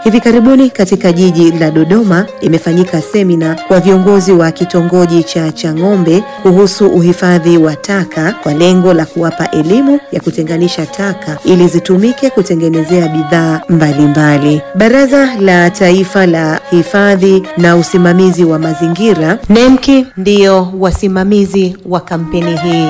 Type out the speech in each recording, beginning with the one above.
Hivi karibuni katika jiji la Dodoma imefanyika semina kwa viongozi wa kitongoji cha Chang'ombe kuhusu uhifadhi wa taka kwa lengo la kuwapa elimu ya kutenganisha taka ili zitumike kutengenezea bidhaa mbalimbali. Baraza la Taifa la Hifadhi na Usimamizi wa Mazingira NEMKI ndiyo wasimamizi wa kampeni hii.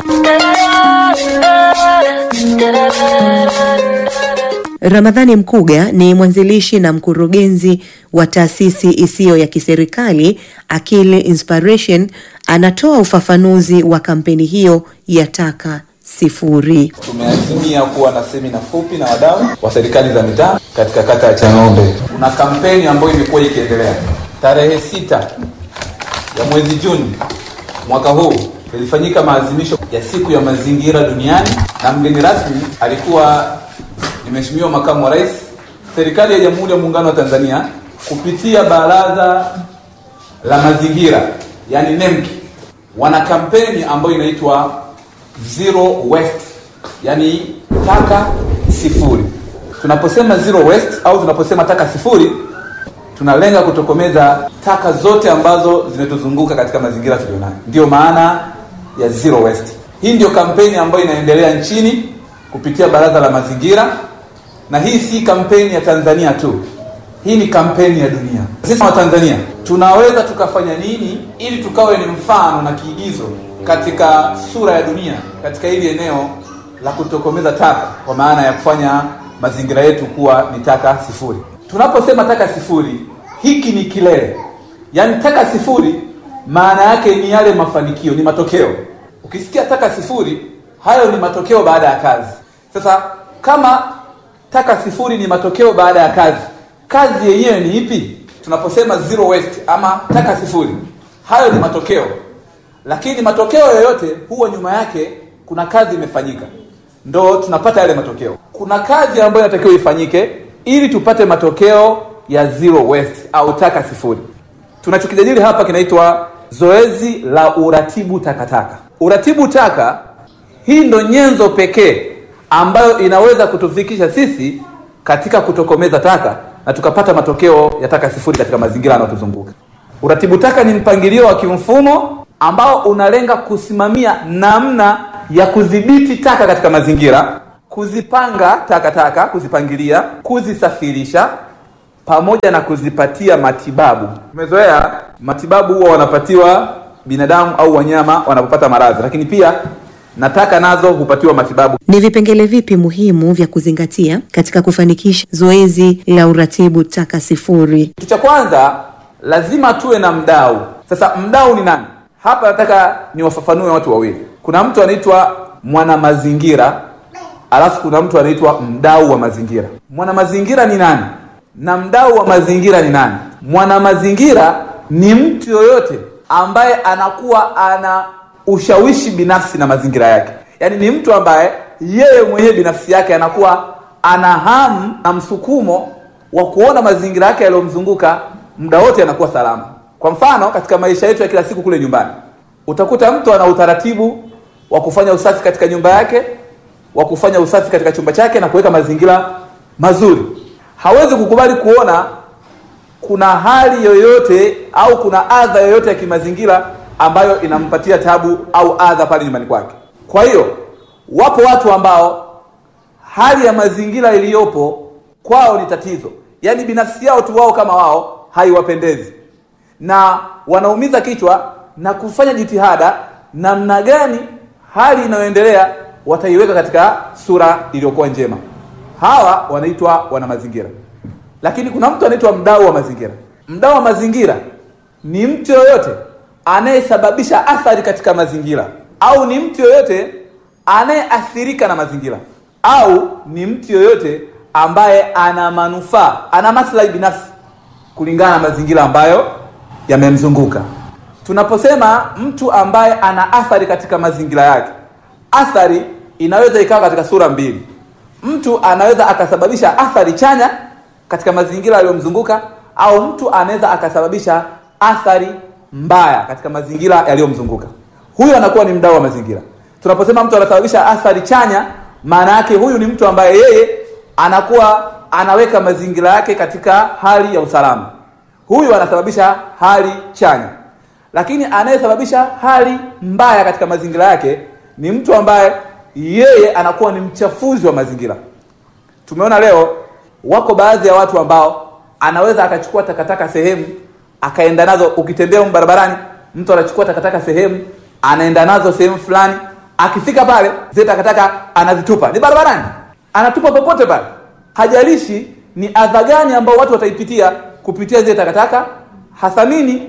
Ramadhani Mkuga ni mwanzilishi na mkurugenzi wa taasisi isiyo ya kiserikali Akili Inspiration, anatoa ufafanuzi wa kampeni hiyo ya taka sifuri. Tumeazimia kuwa na semina fupi na wadau wa serikali za mitaa katika kata ya Chang'ombe. Kuna kampeni ambayo imekuwa ikiendelea. Tarehe sita ya mwezi Juni mwaka huu ilifanyika maadhimisho ya siku ya mazingira duniani, na mgeni rasmi alikuwa ni Mheshimiwa Makamu wa Rais, serikali ya Jamhuri ya Muungano wa Tanzania kupitia Baraza la Mazingira, yani NEMKI, wana kampeni ambayo inaitwa Zero Waste, yani taka sifuri. Tunaposema zero waste au tunaposema taka sifuri, tunalenga kutokomeza taka zote ambazo zimetuzunguka katika mazingira tulionayo. Ndiyo maana ya zero waste. Hii ndio kampeni ambayo inaendelea nchini kupitia Baraza la Mazingira, na hii si kampeni ya Tanzania tu, hii ni kampeni ya dunia. Sisi wa Tanzania tunaweza tukafanya nini ili tukawe ni mfano na kiigizo katika sura ya dunia katika hili eneo la kutokomeza taka, kwa maana ya kufanya mazingira yetu kuwa ni taka sifuri. Tunaposema taka sifuri, hiki ni kilele, yaani taka sifuri maana yake ni yale mafanikio, ni matokeo. Ukisikia taka sifuri, hayo ni matokeo baada ya kazi. Sasa kama taka sifuri ni matokeo baada ya kazi, kazi yenyewe ni ipi? Tunaposema zero waste ama taka sifuri, hayo ni matokeo, lakini matokeo yoyote huwa nyuma yake kuna kazi imefanyika, ndo tunapata yale matokeo. Kuna kazi ambayo inatakiwa ifanyike ili tupate matokeo ya zero waste au taka sifuri. Tunachokijadili hapa kinaitwa zoezi la uratibu takataka. Uratibu taka, hii ndo nyenzo pekee ambayo inaweza kutufikisha sisi katika kutokomeza taka na tukapata matokeo ya taka sifuri katika mazingira yanayotuzunguka. Uratibu taka ni mpangilio wa kimfumo ambao unalenga kusimamia namna ya kudhibiti taka katika mazingira, kuzipanga takataka taka, kuzipangilia, kuzisafirisha pamoja na kuzipatia matibabu. Tumezoea matibabu huwa wanapatiwa binadamu au wanyama wanapopata maradhi, lakini pia na taka nazo hupatiwa matibabu. Ni vipengele vipi muhimu vya kuzingatia katika kufanikisha zoezi la uratibu taka sifuri? Kitu cha kwanza lazima tuwe na mdau. Sasa mdau ni nani? Hapa nataka niwafafanue watu wawili. Kuna mtu anaitwa mwana mazingira, alafu kuna mtu anaitwa mdau wa mazingira. Mwana mazingira ni nani na mdau wa mazingira ni nani? Mwana mazingira ni mtu yoyote ambaye anakuwa ana ushawishi binafsi na mazingira yake, yaani ni mtu ambaye yeye mwenyewe binafsi yake anakuwa ana hamu na msukumo wa kuona mazingira yake yaliyomzunguka muda wote yanakuwa salama. Kwa mfano, katika maisha yetu ya kila siku kule nyumbani, utakuta mtu ana utaratibu wa kufanya usafi katika nyumba yake, wa kufanya usafi katika chumba chake na kuweka mazingira mazuri. Hawezi kukubali kuona kuna hali yoyote au kuna adha yoyote ya kimazingira ambayo inampatia tabu au adha pale nyumbani kwake. Kwa hiyo wapo watu ambao hali ya mazingira iliyopo kwao ni tatizo, yaani binafsi yao tu wao kama wao haiwapendezi, na wanaumiza kichwa na kufanya jitihada namna gani hali inayoendelea wataiweka katika sura iliyokuwa njema. Hawa wanaitwa wana mazingira, lakini kuna mtu anaitwa mdau wa mazingira. Mdau wa mazingira ni mtu yoyote anayesababisha athari katika mazingira au ni mtu yoyote anayeathirika na mazingira au ni mtu yoyote ambaye ana manufaa, ana maslahi binafsi kulingana na mazingira ambayo yamemzunguka. Tunaposema mtu ambaye ana athari katika mazingira yake, athari inaweza ikawa katika sura mbili. Mtu anaweza akasababisha athari chanya katika mazingira yaliyomzunguka au mtu anaweza akasababisha athari mbaya katika mazingira yaliyomzunguka. Huyu anakuwa ni mdau wa mazingira. Tunaposema mtu anasababisha athari chanya, maana yake huyu ni mtu ambaye yeye anakuwa anaweka mazingira yake katika hali ya usalama. Huyu anasababisha hali chanya, lakini anayesababisha hali mbaya katika mazingira yake ni mtu ambaye yeye anakuwa ni mchafuzi wa mazingira. Tumeona leo wako baadhi ya watu ambao anaweza akachukua takataka sehemu akaenda nazo. Ukitembea huko barabarani, mtu anachukua takataka sehemu anaenda nazo sehemu fulani, akifika pale zile takataka anazitupa, ni barabarani, anatupa popote pale, hajalishi ni adha gani ambao watu wataipitia kupitia zile takataka, hathamini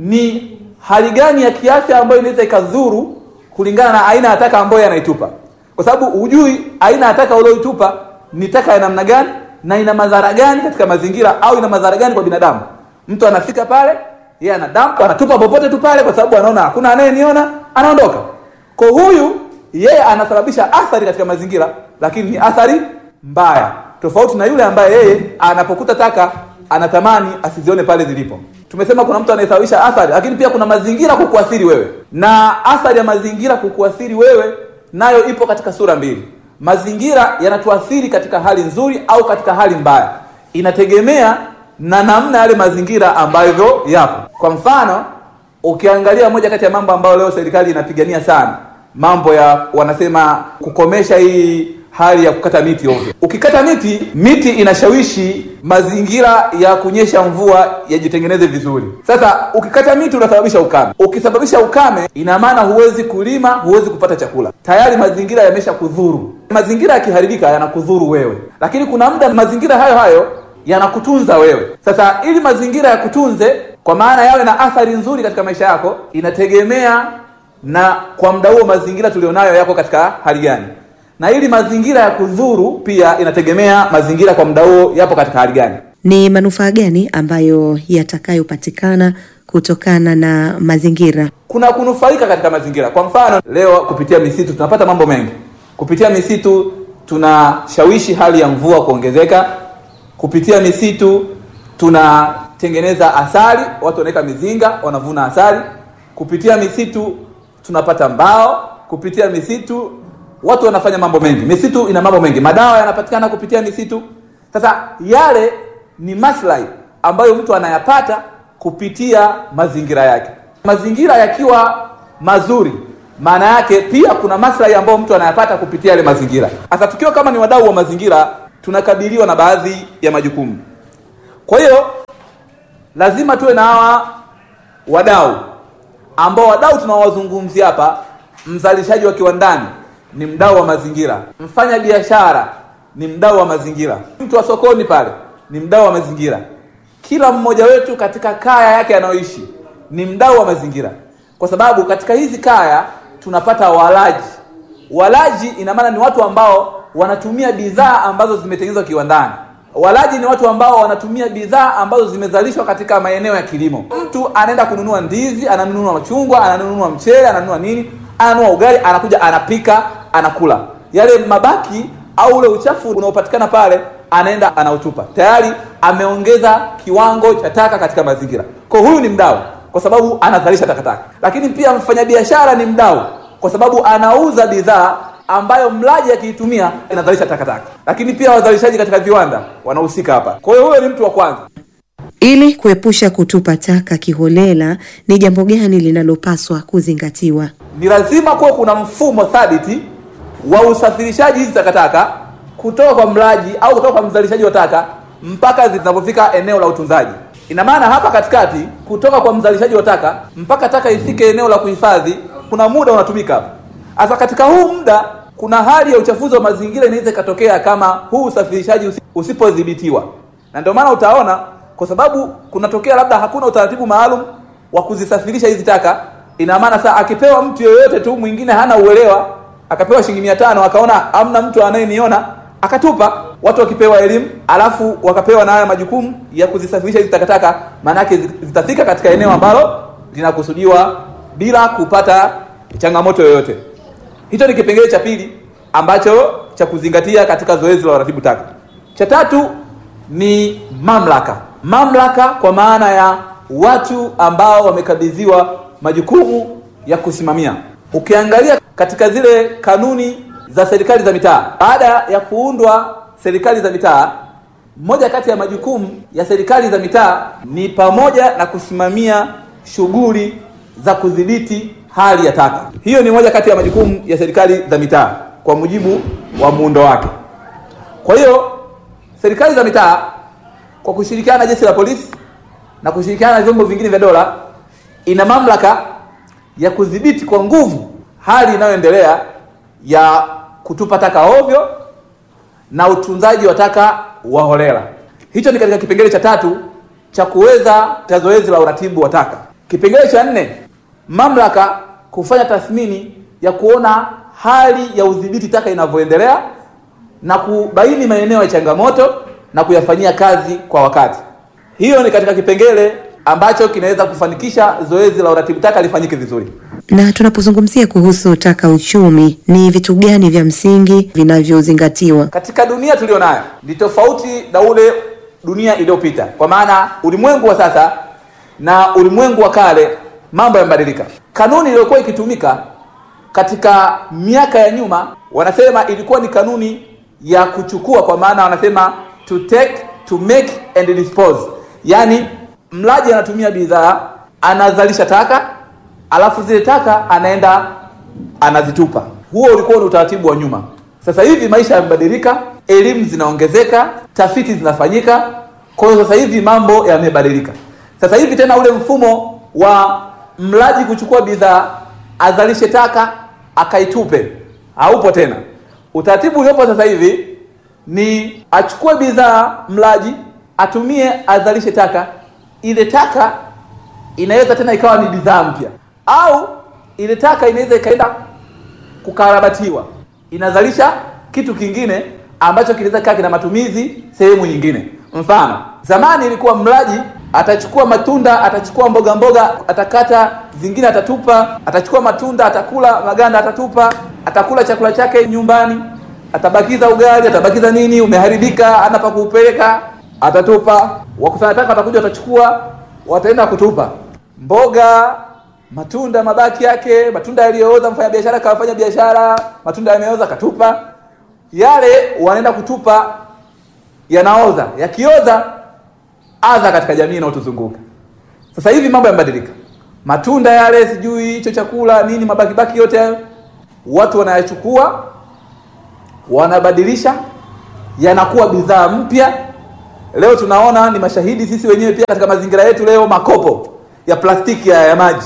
ni hali gani ya kiafya ambayo inaweza ikadhuru kulingana na aina ya taka ambayo anaitupa, kwa sababu hujui aina ya taka ulioitupa ni taka ya namna gani na ina madhara gani katika mazingira au ina madhara gani kwa binadamu. Mtu anafika pale, yeye anadampa, anatupa popote tu pale, kwa sababu anaona hakuna anayeniona, anaondoka. Kwa huyu yeye anasababisha athari katika mazingira, lakini ni athari mbaya, tofauti na yule ambaye yeye anapokuta taka anatamani asizione pale zilipo. Tumesema kuna mtu anayesababisha athari, lakini pia kuna mazingira kukuathiri wewe, na athari ya mazingira kukuathiri wewe nayo ipo katika sura mbili. Mazingira yanatuathiri katika hali nzuri au katika hali mbaya, inategemea na namna yale mazingira ambavyo yapo. Kwa mfano, ukiangalia moja kati ya mambo ambayo leo serikali inapigania sana, mambo ya wanasema kukomesha hii hali ya kukata miti ovyo. Ukikata miti, miti inashawishi mazingira ya kunyesha mvua yajitengeneze vizuri. Sasa ukikata miti unasababisha ukame. Ukisababisha ukame, ina maana huwezi kulima, huwezi kupata chakula, tayari mazingira yamesha kudhuru. Mazingira yakiharibika yanakudhuru wewe, lakini kuna muda mazingira hayo hayo yanakutunza wewe. Sasa ili mazingira yakutunze, kwa maana yawe na athari nzuri katika maisha yako, inategemea na kwa muda huo mazingira tulionayo yako katika hali gani na ili mazingira ya kudhuru pia inategemea mazingira kwa muda huo yapo katika hali gani. Ni manufaa gani ambayo yatakayopatikana kutokana na mazingira? Kuna kunufaika katika mazingira. Kwa mfano, leo kupitia misitu tunapata mambo mengi. Kupitia misitu tunashawishi hali ya mvua kuongezeka. Kupitia misitu tunatengeneza asali, watu wanaweka mizinga, wanavuna asali. Kupitia misitu tunapata mbao. Kupitia misitu watu wanafanya mambo mengi. Misitu ina mambo mengi, madawa yanapatikana kupitia misitu. Sasa yale ni maslahi ambayo mtu anayapata kupitia mazingira yake. Mazingira yakiwa mazuri, maana yake pia kuna maslahi ambayo mtu anayapata kupitia yale mazingira. Sasa tukiwa kama ni wadau wa mazingira, tunakabiliwa na baadhi ya majukumu. Kwa hiyo lazima tuwe na hawa wadau ambao wadau tunawazungumzia hapa, mzalishaji wa kiwandani ni mdau wa mazingira, mfanya biashara ni mdau wa mazingira, mtu wa sokoni pale ni mdau wa mazingira. Kila mmoja wetu katika kaya yake anayoishi ni mdau wa mazingira, kwa sababu katika hizi kaya tunapata walaji. Walaji ina maana ni watu ambao wanatumia bidhaa ambazo zimetengenezwa kiwandani. Walaji ni watu ambao wanatumia bidhaa ambazo zimezalishwa katika maeneo ya kilimo. Mtu anaenda kununua ndizi, ananunua machungwa, ananunua mchele, ananunua nini ananunua ugali, anakuja anapika, anakula. Yale mabaki au ule uchafu unaopatikana pale, anaenda anautupa. Tayari ameongeza kiwango cha taka katika mazingira. Kwa huyu ni mdau, kwa sababu anazalisha takataka. Lakini pia mfanyabiashara ni mdau, kwa sababu anauza bidhaa ambayo mlaji akiitumia inazalisha takataka. Lakini pia wazalishaji katika viwanda wanahusika hapa. Kwa hiyo huyo ni mtu wa kwanza. Ili kuepusha kutupa taka kiholela, ni jambo gani linalopaswa kuzingatiwa? Ni lazima kuwa kuna mfumo thabiti wa usafirishaji hizi takataka kutoka kwa mlaji au kutoka kwa mzalishaji wa taka mpaka zinapofika eneo la utunzaji. Ina maana hapa katikati, kutoka kwa mzalishaji wa taka mpaka taka ifike eneo la kuhifadhi, kuna muda unatumika hapo. Sasa katika huu muda, kuna hali ya uchafuzi wa mazingira inaweza ikatokea kama huu usafirishaji usipodhibitiwa, na ndio maana utaona kwa sababu kunatokea labda hakuna utaratibu maalum wa kuzisafirisha hizi taka. Ina maana saa akipewa mtu yoyote tu mwingine hana uelewa, akapewa shilingi mia tano akaona amna mtu anayeniona akatupa. Watu wakipewa elimu alafu wakapewa na haya majukumu ya kuzisafirisha hizi takataka, maana yake zitafika katika eneo ambalo linakusudiwa bila kupata changamoto yoyote. Hicho ni kipengele cha pili ambacho cha kuzingatia katika zoezi la uratibu taka. Cha tatu ni mamlaka mamlaka kwa maana ya watu ambao wamekabidhiwa majukumu ya kusimamia. Ukiangalia katika zile kanuni za serikali za mitaa, baada ya kuundwa serikali za mitaa, moja kati ya majukumu ya serikali za mitaa ni pamoja na kusimamia shughuli za kudhibiti hali ya taka. Hiyo ni moja kati ya majukumu ya serikali za mitaa kwa mujibu wa muundo wake. Kwa hiyo serikali za mitaa kwa kushirikiana na jeshi la polisi na kushirikiana na vyombo vingine vya dola ina mamlaka ya kudhibiti kwa nguvu hali inayoendelea ya kutupa taka ovyo na utunzaji wa taka wa holela. Hicho ni katika kipengele cha tatu cha kuweza cha zoezi la uratibu wa taka. Kipengele cha nne, mamlaka kufanya tathmini ya kuona hali ya udhibiti taka inavyoendelea na kubaini maeneo ya changamoto na kuyafanyia kazi kwa wakati. Hiyo ni katika kipengele ambacho kinaweza kufanikisha zoezi la uratibu taka lifanyike vizuri. Na tunapozungumzia kuhusu taka uchumi, ni vitu gani vya msingi vinavyozingatiwa? Katika dunia tuliyo nayo ni tofauti na ule dunia iliyopita, kwa maana ulimwengu wa sasa na ulimwengu wa kale mambo yamebadilika. Kanuni iliyokuwa ikitumika katika miaka ya nyuma, wanasema ilikuwa ni kanuni ya kuchukua, kwa maana wanasema to take, to make and dispose, yaani mlaji anatumia bidhaa, anazalisha taka, alafu zile taka anaenda anazitupa. Huo ulikuwa ni utaratibu wa nyuma. Sasa hivi maisha yamebadilika, elimu zinaongezeka, tafiti zinafanyika. Kwa hiyo sasa hivi mambo yamebadilika. Sasa hivi tena ule mfumo wa mlaji kuchukua bidhaa azalishe taka akaitupe haupo tena. Utaratibu uliopo sasa hivi ni achukue bidhaa mlaji, atumie, azalishe taka. Ile taka inaweza tena ikawa ni bidhaa mpya, au ile taka inaweza ikaenda kukarabatiwa, inazalisha kitu kingine ambacho kinaweza kaa kina matumizi sehemu nyingine. Mfano, zamani ilikuwa mlaji atachukua matunda, atachukua mboga mboga, atakata zingine, atatupa, atachukua matunda, atakula maganda, atatupa, atakula chakula chake nyumbani, atabakiza ugali, atabakiza nini, umeharibika, ana pa kuupeleka, atatupa. Wakusanya taka watakuja, watachukua, wataenda kutupa. Mboga, matunda, mabaki yake, matunda yaliyooza, mfanya biashara kawafanya biashara, matunda yameoza, katupa. Yale wanaenda kutupa, yanaoza, yakioza adha katika jamii inayotuzunguka. Sasa hivi mambo yamebadilika, matunda yale, sijui hicho chakula nini, mabaki baki yote hayo watu wanayachukua, wanabadilisha, yanakuwa bidhaa mpya. Leo tunaona ni mashahidi sisi wenyewe pia katika mazingira yetu. Leo makopo ya plastiki ya, ya maji,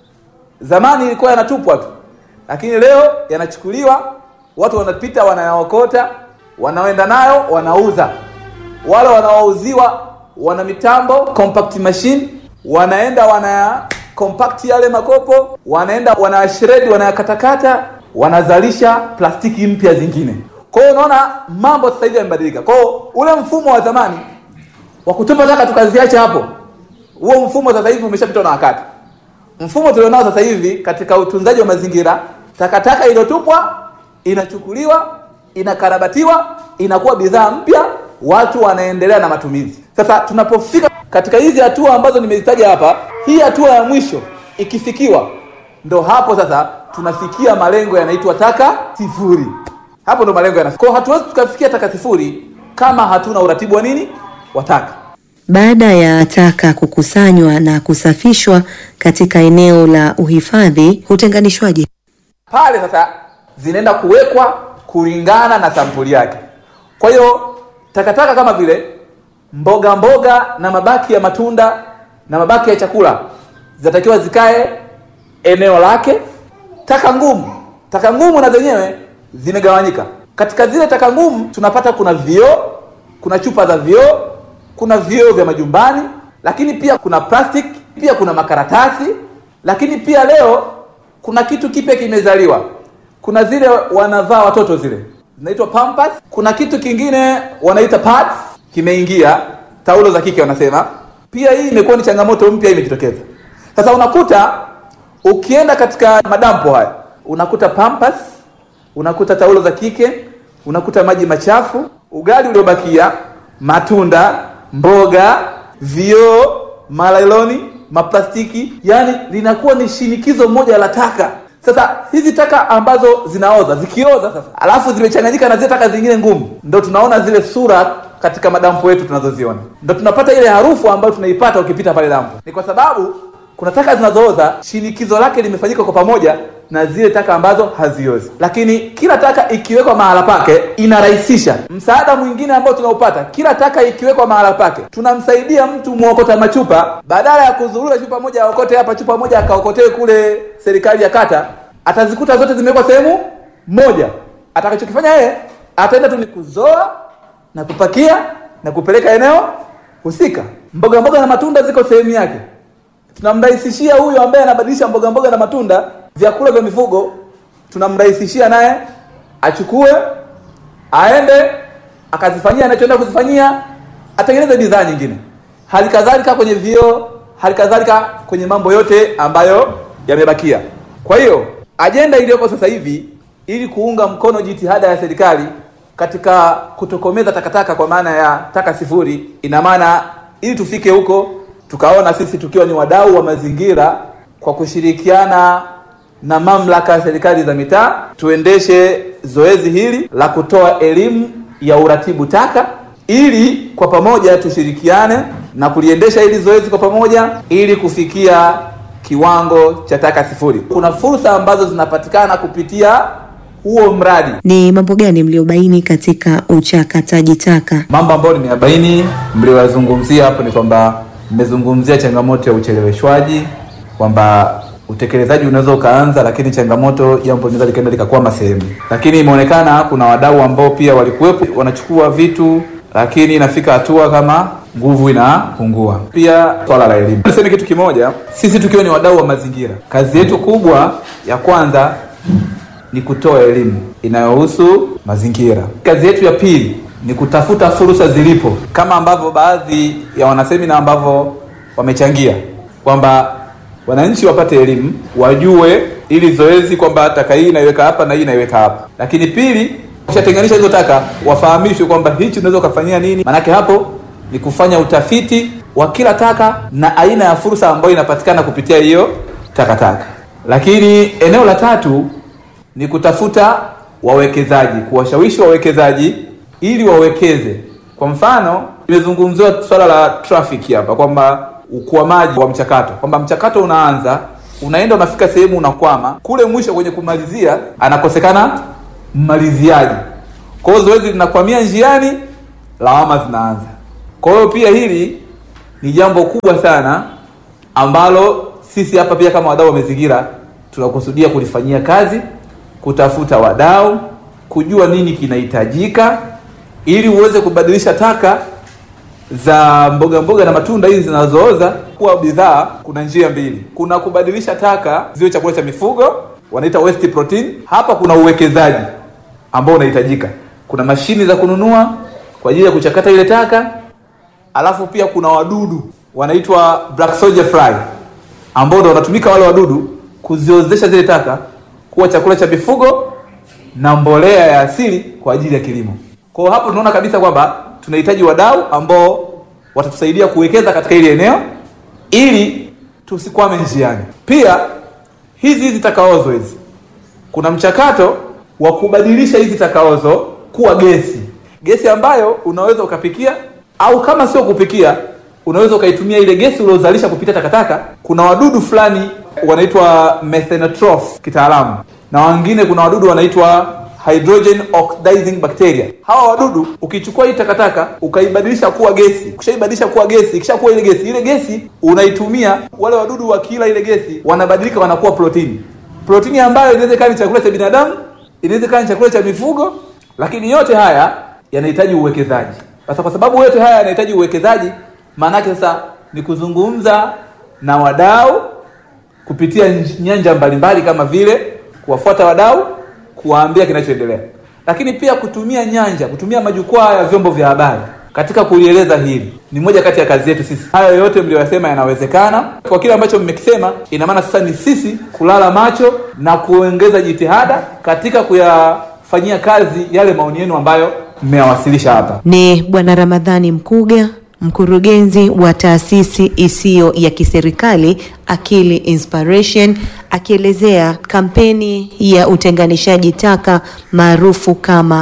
zamani ilikuwa yanatupwa tu, lakini leo yanachukuliwa, watu wanapita, wanayaokota, wanaenda nayo, wanauza. Wale wanaouziwa wana mitambo compact machine, wanaenda wana compact yale makopo, wanaenda wana shred, wanayakatakata, wanazalisha plastiki mpya zingine. Kwa hiyo unaona mambo sasa hivi yamebadilika. Kwa hiyo ule mfumo wa zamani wa kutupa taka tukaziacha hapo, huo mfumo sasa hivi umeshapitwa na wakati. Mfumo tulionao sasa hivi katika utunzaji wa mazingira, takataka iliyotupwa inachukuliwa, inakarabatiwa, inakuwa bidhaa mpya, watu wanaendelea na matumizi. Sasa tunapofika katika hizi hatua ambazo nimezitaja hapa, hii hatua ya mwisho ikifikiwa, ndo hapo sasa tunafikia malengo yanaitwa taka sifuri. Hapo ndo malengo yanafika. Kwa hatuwezi tukafikia taka sifuri kama hatuna uratibu wa nini wa taka. Baada ya taka kukusanywa na kusafishwa katika eneo la uhifadhi, hutenganishwaje? Pale sasa zinaenda kuwekwa kulingana na sampuli yake. Kwa hiyo takataka kama vile mboga mboga na mabaki ya matunda na mabaki ya chakula zinatakiwa zikae eneo lake. Taka ngumu, taka ngumu na zenyewe zimegawanyika. Katika zile taka ngumu tunapata kuna vioo, kuna chupa za vioo, kuna vioo vya majumbani, lakini pia kuna plastic, pia kuna makaratasi, lakini pia leo kuna kitu kipya kimezaliwa. Kuna zile wanavaa watoto zile zinaitwa pampers. Kuna kitu kingine wanaita pads kimeingia, taulo za kike wanasema. Pia hii imekuwa ni changamoto mpya imejitokeza. Sasa unakuta ukienda katika madampo haya unakuta pampers, unakuta taulo za kike, unakuta maji machafu, ugali uliobakia, matunda, mboga, vioo, malailoni, maplastiki, yani linakuwa ni shinikizo moja la taka. Sasa hizi taka ambazo zinaoza zikioza sasa, alafu zimechanganyika na zile taka zingine ngumu, ndo tunaona zile sura katika madampo yetu tunazoziona, ndo tunapata ile harufu ambayo tunaipata ukipita pale dampo. Ni kwa sababu kuna taka zinazooza, shinikizo lake limefanyika kwa pamoja na zile taka ambazo haziozi, lakini kila taka ikiwekwa mahala pake inarahisisha msaada mwingine ambao tunaupata. Kila taka ikiwekwa mahala pake, tunamsaidia mtu mwokota machupa, badala ya kuzurura chupa moja aokote hapa, chupa moja akaokotee kule serikali ya kata, atazikuta zote zimewekwa sehemu moja. Atakachokifanya yeye ataenda tu ni kuzoa na kupakia na kupeleka eneo husika. Mboga mboga na matunda ziko sehemu yake tunamrahisishia huyu ambaye anabadilisha mboga mboga na matunda vyakula vya mifugo, tunamrahisishia naye achukue aende akazifanyia anachoenda kuzifanyia, atengeneze bidhaa nyingine. Hali kadhalika kwenye vioo, hali kadhalika kwenye mambo yote ambayo yamebakia. Kwa hiyo ajenda iliyoko sasa hivi ili kuunga mkono jitihada ya serikali katika kutokomeza takataka kwa maana ya taka sifuri, ina maana ili tufike huko tukaona sisi tukiwa ni wadau wa mazingira kwa kushirikiana na mamlaka ya serikali za mitaa tuendeshe zoezi hili la kutoa elimu ya uratibu taka ili kwa pamoja tushirikiane na kuliendesha hili zoezi kwa pamoja ili kufikia kiwango cha taka sifuri. Kuna fursa ambazo zinapatikana kupitia huo mradi. Ni mambo gani mliobaini katika uchakataji taka? Mambo ambayo nimeyabaini mlioyazungumzia hapo ni kwamba mmezungumzia changamoto ya ucheleweshwaji, kwamba utekelezaji unaweza ukaanza, lakini changamoto jambo linaweza likaenda likakwama sehemu. Lakini imeonekana kuna wadau ambao pia walikuwepo wanachukua vitu, lakini inafika hatua kama nguvu inapungua. Pia swala la elimu, niseme kitu kimoja, sisi tukiwa ni wadau wa mazingira, kazi yetu kubwa ya kwanza ni kutoa elimu inayohusu mazingira. Kazi yetu ya pili ni kutafuta fursa zilipo, kama ambavyo baadhi ya wanasemina ambavyo wamechangia kwamba wananchi wapate elimu, wajue ili zoezi kwamba taka hii inaiweka hapa na hii inaiweka hapa. Lakini pili, ukishatenganisha hizo taka, wafahamishwe kwamba hichi unaweza ukafanyia nini. Maanake hapo ni kufanya utafiti wa kila taka na aina ya fursa ambayo inapatikana kupitia hiyo takataka. Lakini eneo la tatu ni kutafuta wawekezaji, kuwashawishi wawekezaji ili wawekeze. Kwa mfano, imezungumziwa swala la traffic hapa kwamba ukwamaji wa mchakato, kwamba mchakato unaanza unaenda unafika sehemu unakwama, kule mwisho kwenye kumalizia anakosekana mmaliziaji. Kwa hiyo zoezi linakwamia njiani, lawama zinaanza. Kwa hiyo pia hili ni jambo kubwa sana ambalo sisi hapa pia kama wadau wa mazingira tunakusudia kulifanyia kazi, kutafuta wadau, kujua nini kinahitajika ili uweze kubadilisha taka za mboga mboga na matunda hizi zinazooza kuwa bidhaa. Kuna njia mbili, kuna kubadilisha taka ziwe chakula cha mifugo, wanaita waste protein. Hapa kuna uwekezaji ambao unahitajika, kuna mashini za kununua kwa ajili ya kuchakata ile taka, alafu pia kuna wadudu wanaitwa black soldier fly ambao ndo wanatumika wale wadudu kuziozesha zile taka kuwa chakula cha mifugo na mbolea ya asili kwa ajili ya kilimo. Kwa hiyo hapo tunaona kabisa kwamba tunahitaji wadau ambao watatusaidia kuwekeza katika hili eneo ili tusikwame njiani. Pia hizi hizi takaozo hizi, kuna mchakato wa kubadilisha hizi takaozo kuwa gesi, gesi ambayo unaweza ukapikia au kama sio kupikia, unaweza ukaitumia ile gesi uliozalisha kupitia takataka. Kuna wadudu fulani wanaitwa methanotroph kitaalamu, na wengine kuna wadudu wanaitwa hydrogen oxidizing bacteria. Hawa wadudu ukichukua hii takataka ukaibadilisha kuwa gesi, ukishaibadilisha kuwa gesi, ikishakuwa ile gesi, ile gesi unaitumia, wale wadudu wakila ile gesi wanabadilika, wanakuwa protini, protini ambayo inaweza ikawa ni chakula cha binadamu, inaweza ikawa ni chakula cha mifugo, lakini yote haya yanahitaji uwekezaji. Sasa kwa sababu yote haya yanahitaji uwekezaji, maana yake sasa ni kuzungumza na wadau kupitia nyanja mbalimbali kama vile kuwafuata wadau kuwaambia kinachoendelea, lakini pia kutumia nyanja, kutumia majukwaa ya vyombo vya habari katika kulieleza hili. Ni moja kati ya kazi yetu sisi. Hayo yote mlioyasema yanawezekana. Kwa kile ambacho mmekisema, ina maana sasa ni sisi kulala macho na kuongeza jitihada katika kuyafanyia kazi yale maoni yenu ambayo mmeyawasilisha hapa. Ni Bwana Ramadhani Mkuga, mkurugenzi wa taasisi isiyo ya kiserikali Akili Inspiration akielezea kampeni ya utenganishaji taka maarufu kama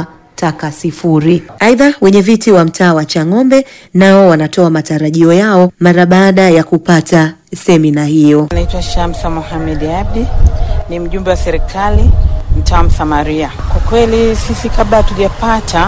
taka sifuri. Aidha, wenye viti wa mtaa wa Chang'ombe nao wanatoa matarajio yao mara baada ya kupata semina hiyo. Naitwa Shamsa Mohamed Abdi, ni mjumbe wa serikali mtaa Msamaria. Kwa kweli sisi kabla hatujapata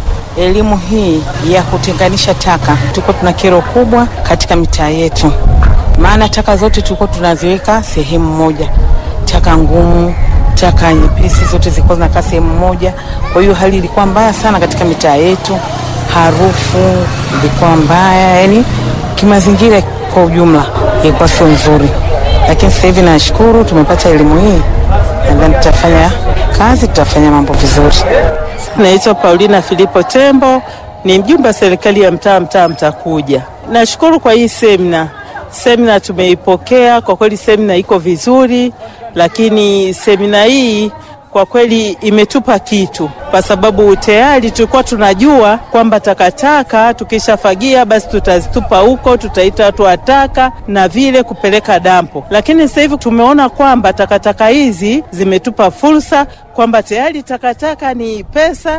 elimu hii ya kutenganisha taka, tulikuwa tuna kero kubwa katika mitaa yetu, maana taka zote tulikuwa tunaziweka sehemu moja, taka ngumu, taka nyepesi, zote zilikuwa zinakaa sehemu moja. Kwa hiyo hali ilikuwa mbaya sana katika mitaa yetu, harufu ilikuwa mbaya, yani kimazingira kwa ujumla ilikuwa sio nzuri, lakini sasa hivi nashukuru tumepata elimu hii, nadhani tutafanya kazi, tutafanya mambo vizuri. Naitwa Paulina Filipo Tembo, ni mjumbe wa serikali ya mtaa mtaa Mtakuja. Nashukuru kwa hii semina. Semina tumeipokea kwa kweli, semina iko vizuri, lakini semina hii kwa kweli imetupa kitu, kwa sababu tayari tulikuwa tunajua kwamba takataka tukishafagia basi tutazitupa huko, tutaita watu wa taka na vile kupeleka dampo. Lakini sasa hivi tumeona kwamba takataka hizi zimetupa fursa kwamba tayari takataka ni pesa,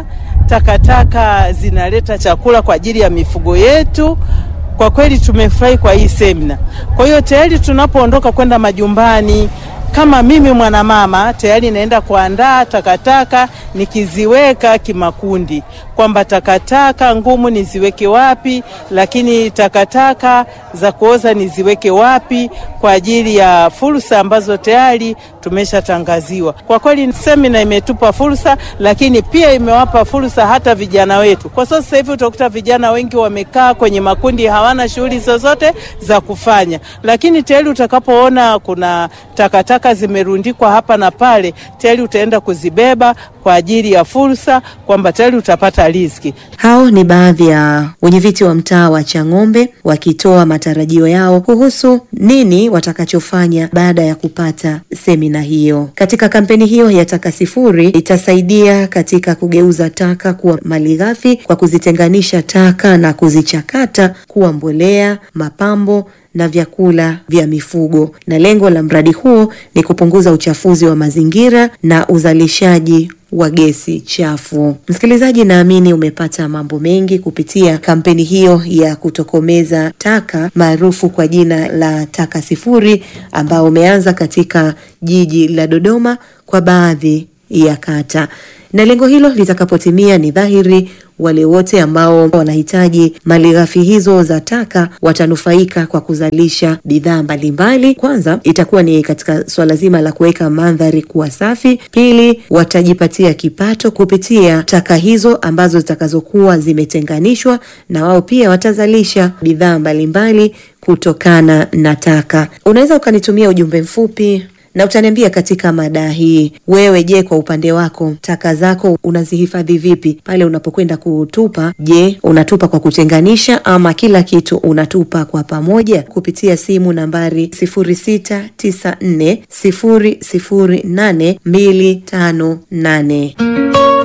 takataka zinaleta chakula kwa ajili ya mifugo yetu. Kwa kweli tumefurahi kwa hii semina. Kwa hiyo tayari tunapoondoka kwenda majumbani kama mimi mwanamama tayari naenda kuandaa takataka nikiziweka kimakundi, kwamba takataka ngumu niziweke wapi, lakini takataka za kuoza niziweke wapi, kwa ajili ya fursa ambazo tayari tumeshatangaziwa. Kwa kweli semina imetupa fursa, lakini pia imewapa fursa hata vijana wetu, kwa sababu sasa hivi utakuta vijana wengi wamekaa kwenye makundi, hawana shughuli zozote za kufanya, lakini tayari utakapoona kuna takataka zimerundikwa hapa na pale, tayari utaenda kuzibeba kwa ajili ya fursa, kwamba tayari utapata riziki. Hao ni baadhi ya wenyeviti wa mtaa wa Chang'ombe wakitoa matarajio yao kuhusu nini watakachofanya baada ya kupata semina hiyo. Katika kampeni hiyo ya taka sifuri itasaidia katika kugeuza taka kuwa malighafi kwa kuzitenganisha taka na kuzichakata kuwa mbolea, mapambo na vyakula vya mifugo. Na lengo la mradi huo ni kupunguza uchafuzi wa mazingira na uzalishaji wa gesi chafu. Msikilizaji, naamini umepata mambo mengi kupitia kampeni hiyo ya kutokomeza taka maarufu kwa jina la taka sifuri, ambao umeanza katika jiji la Dodoma kwa baadhi ya kata, na lengo hilo litakapotimia, ni dhahiri wale wote ambao wanahitaji malighafi hizo za taka watanufaika kwa kuzalisha bidhaa mbalimbali. Kwanza itakuwa ni katika swala zima la kuweka mandhari kuwa safi. Pili, watajipatia kipato kupitia taka hizo ambazo zitakazokuwa zimetenganishwa, na wao pia watazalisha bidhaa mbalimbali kutokana na taka. Unaweza ukanitumia ujumbe mfupi na utaniambia katika mada hii, wewe je, kwa upande wako taka zako unazihifadhi vipi pale unapokwenda kutupa? Je, unatupa kwa kutenganisha ama kila kitu unatupa kwa pamoja? Kupitia simu nambari 0694008258.